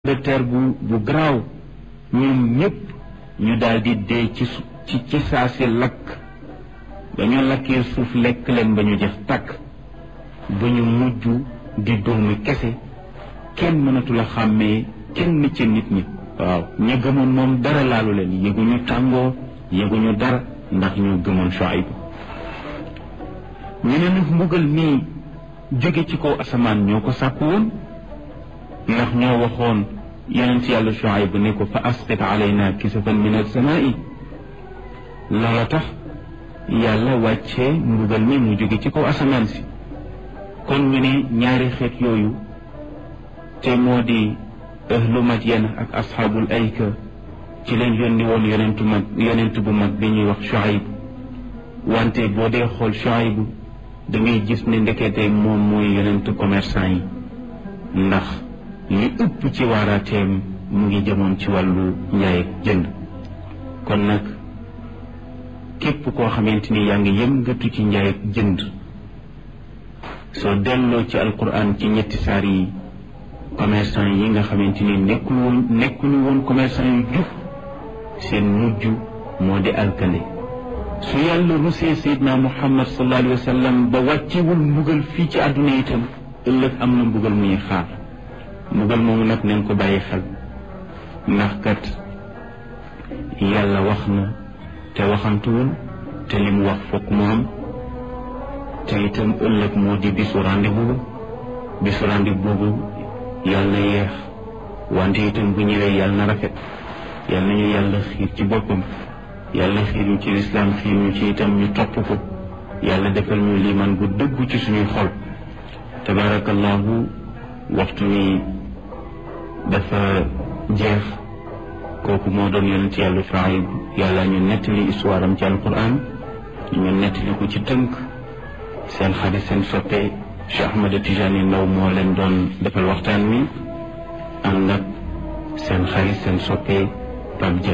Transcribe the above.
de terre bu bu garaaw ñoom ñëpp ñu daal di dee ci ci ci saa si lakk ba ñu lakkee suuf lekk leen ba ñu jeex tàkk ba ñu mujj di doomi kese kenn mënatu la xàmmee kenn ci nit ñi waaw ña gëmoon moom dara laalu leen yëguñu tàngoo yëguñu dara ndax ñu gëmoon Shuayb ñu ne nag mbugal mii jóge ci kaw asamaan ñoo ko sàkk woon ndax ñoo waxoon yonent yàlla Shuayb ne ko fa asqit alayna kisafan min as-samaa'i loola tax yàlla wàccee mbugal mi mu jóge ci kaw asamaan si kon ñu ne ñaari xeet yooyu te moo di ahlu Madyan ak asxaabul ayka ci leen yónni woon yonentu mag yonent bu mag bi ñuy wax Shuayb wante boo dee xool Shuayb da ngay gis ne ndekete moom mooy yonentu commerçant yi ndax li ëpp ci waaraateem mu ngi jëmoon ci wàllu njaay ak jënd kon nag képp koo xamante ni yaa ngi yëngatu ci njaay ak jënd soo delloo ci alquran ci ñetti saar yi commerçant yi nga xamante ni nekkul woon nekkuñu woon commerçant yu jub seen mujj moo di alkande su yàlla rusee sayidna muhammad sallallahu alayhi wa sallam ba wàccewul mbugal fii ci àdduna itam ëllëg am na mbugal muy xaar mbugal moomu nag nañ ko bàyyi xel ndax kat yàlla wax na te waxantuwul te li mu wax fokk mu am te itam ëllëg moo di bisu rendez-vous bisu rendez-vous boobu yàlla na yeex wante itam bu ñëwee yàlla na rafet yàlla nañu yàlla xiir ci boppam yàlla xiir ñu ci lislaam xiir ñu ci itam ñu topp ko yàlla defal ñu liimaan gu dëggu ci suñuy xol tabarakallahu waxtu wi dafa jeex kooku moo doon yonent yàlla Shuayb yàlla ñu nettali histoire am ci alquran ñu nettali ko ci tënk seen xarit seen soppe Cheikh Ahmada Tijani Ndaw moo leen doon defal waxtaan wi ànd ak seen xarit seen soppe Pape